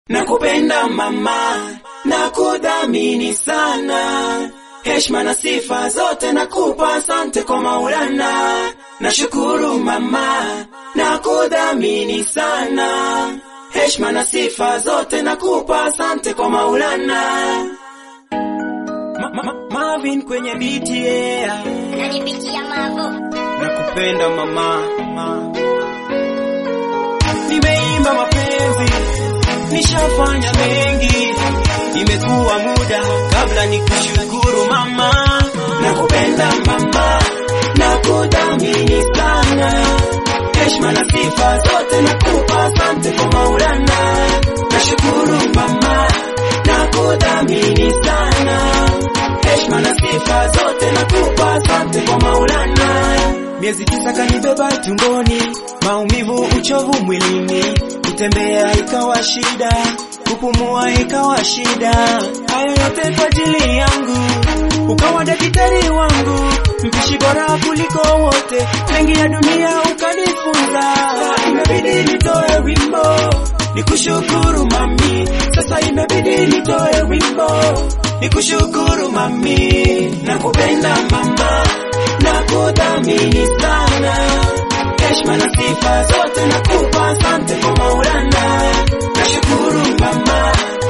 Nakupenda mama, nakudhamini sana, heshima na sifa zote nakupa, asante kwa Maulana. Nashukuru mama, nakudhamini sana, heshima na sifa zote nakupa, asante kwa Maulana. Ma, ma, Marvin kwenye biti yeah. Nanipikia mambo Nakupenda mama, mama. Nimeimba mapenzi, nishafanya mengi, imekuwa muda kabla nikushukuru mama. Nakupenda mama, nakudhamini sana, heshima na sifa zote nakupa, asante kwa Maulana. Nashukuru mama, nakudhamini sana, heshima na sifa zote nakupa, asante kwa Maulana. Miezi tisa kanibeba tumboni, maumivu, uchovu mwilini, kutembea ikawa shida, kupumua ikawa shida. Hayo yote kwa ajili yangu, ukawa daktari wangu, mpishi bora kuliko wote, mengi ya dunia ukanifunza. Imebidi nitoe wimbo nikushukuru mami, sasa imebidi nitoe wimbo nikushukuru mami, nakupenda mama nakudhamini sana, heshima na sifa zote nakupa, asante kwa Maulana. Nashukuru mama,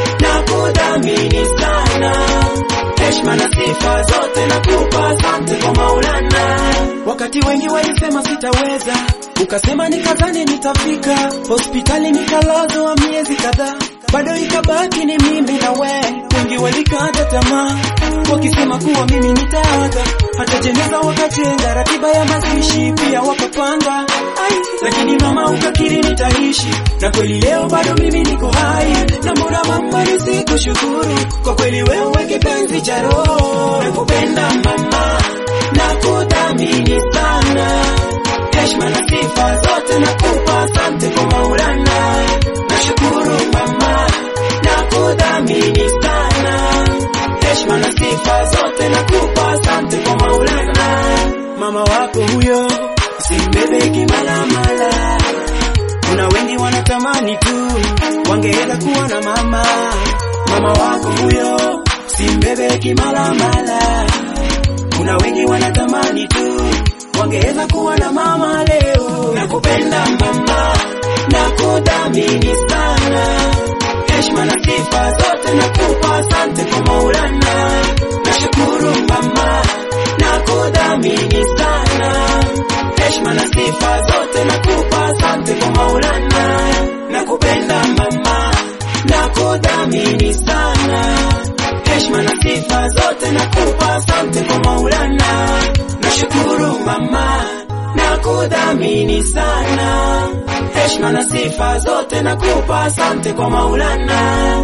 nakudhamini sana, heshima na sifa zote nakupa, asante kwa Maulana. Wakati wengi walisema sitaweza, ukasema nikazane nitafika, hospitali nikalazwa miezi kadhaa, bado ikabaki ni mimi na we. Wengi walikata tamaa wakisema kuwa mimi nitaaga, hata jeneza wakajenga, ratiba ya mazishi pia wakapanga. Ai, lakini mama ukakiri nitaishi, na kweli leo bado mimi niko hai, na mbona mama nisikushukuru? Kwa kweli wewe kipenzi cha roho, nakupenda mama, nakudhamini sana, heshima na sifa zote nakupa, asante kwa Maulana. Nashukuru mama, nakudhamini sana heshima na sifa zote nakupa, asante kwa Maulana. Mama wako huyo simbebe kimalamala, kuna wengi wanatamani tu wangeweza kuwa na mama. Mama wako huyo simbebe kimalamala, kuna wengi wanatamani tu wangeweza kuwa na mama leo. Nakupenda mama, nakudhamini sana heshima na sifa zote nakupa, asante kwa Maulana. Nashukuru mama, nakudhamini sana, heshima na sifa zote nakupa, asante kwa Maulana. Nakupenda mama, nakudhamini sana, heshima na sifa zote nakupa, asante kwa Maulana. Nashukuru mama, nakudhamini sana heshima na sifa zote nakupa, asante kwa Maulana.